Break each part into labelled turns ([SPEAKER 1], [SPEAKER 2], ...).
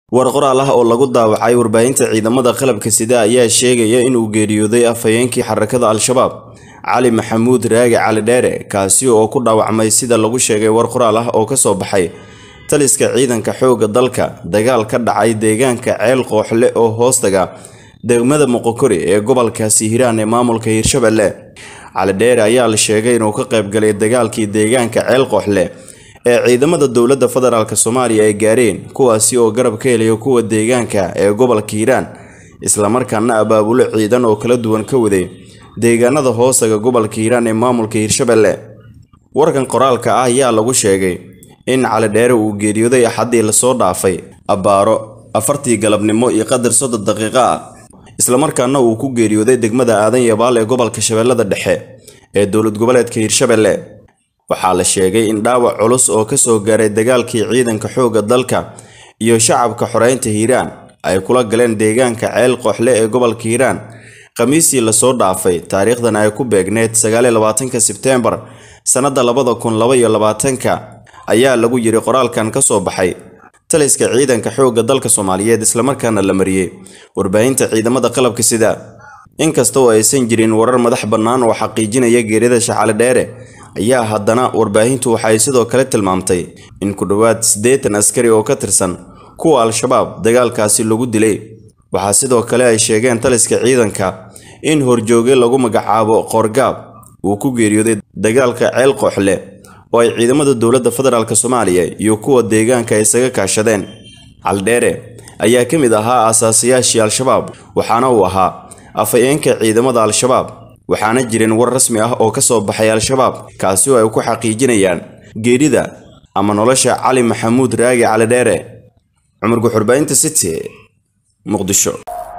[SPEAKER 1] war qoraal ah oo lagu daawacay warbaahinta ciidamada qalabka sida ayaa sheegaya inuu geeriyooday afhayeenkii xarakada al-shabaab cali maxamuud raagi cali dheere kaasi oo ku dhaawacmay sida lagu sheegay war qoraal ah oo kasoo baxay taliska ciidanka xoogga dalka dagaal ka dhacay deegaanka ceel qooxle oo hoostaga degmada moqokori ee gobolkaasi hiiraan ee maamulka hiirshabelle cali dheere ayaa la sheegay inuu ka qaybgalay dagaalkii deegaanka ceel qooxle ee ciidamada dowladda federaalk soomaaliya ay gaareen kuwaasi oo garab ka helaya kuwa deegaanka ee gobolka hiiraan islamarkaana abaabulo ciidan oo kala duwan ka waday deegaanada hoosaga gobolka hiiraan ee maamulka hiirshabelle warkan qoraalka ah ayaa lagu sheegay in cali dheere uu geeriyooday axaddii lasoo dhaafay abbaaro afartii galabnimo iyo qadar soddon daqiiqo ah islamarkaana uu ku geeriyooday degmada aadan yabaal ee gobolka shabeellada dhexe ee dowlad goboleedka hiirshabelle waxaa la sheegay in dhaawac culus oo kasoo gaaray dagaalkii ciidanka xoogga dalka iyo shacabka xoreynta hiiraan ay kula galeen deegaanka ceel qooxle ee gobolka hiiraan khamiistii lasoo dhaafay taariikhdan ay ku beegneyd sagaaliyo labaatanka sebteembar sannadda labada kun laba iyo labaatanka ayaa lagu yiri qoraalkan ka soo baxay taliska ciidanka xoogga dalka soomaaliyeed islamarkaana la mariyey warbaahinta ciidamada qalabka sida inkasta oo aysan jirin warar madax bannaan oo xaqiijinaya geerida shacali dheere ayaa haddana warbaahintu waxay sidoo kale tilmaamtay in ku dhowaad siddeetan askari oo ka tirsan kuwa al-shabaab dagaalkaasi lagu dilay waxaa sidoo kale ay sheegeen taliska ciidanka in horjooge lagu magacaabo qoorgaab uu ku geeriyooday dagaalka ceel qooxle oo ay ciidamada dowladda federaalk soomaaliya iyo kuwa deegaanka isaga kaashadeen caldheere ayaa ka mid ahaa aasaasiyaashii al-shabaab waxaana uu ahaa afhayeenka ciidamada al-shabaab waxaana jirin war rasmi ah oo ka soo baxay al-shabaab kaasi oo ay ku xaqiijinayaan geerida ama nolosha cali maxamuud raagi cali dheere cumar guxurbaynta city muqdisho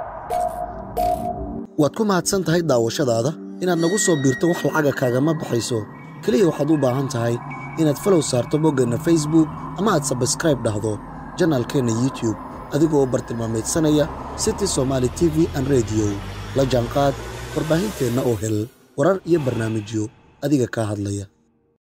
[SPEAKER 2] waad ku mahadsan tahay daawashadaada inaad nagu soo biirto wax lacaga kaagama baxayso keliya waxaad u baahan tahay inaad falow saarto boggeenna facebook ama aad sabskraib dhahdo janaalkeenna youtube adigoo bartilmaamaydsanaya city somaali t v an rediyo la jaanqaad warbaahinteenna oo hel warar iyo barnaamijyo adiga kaa hadlaya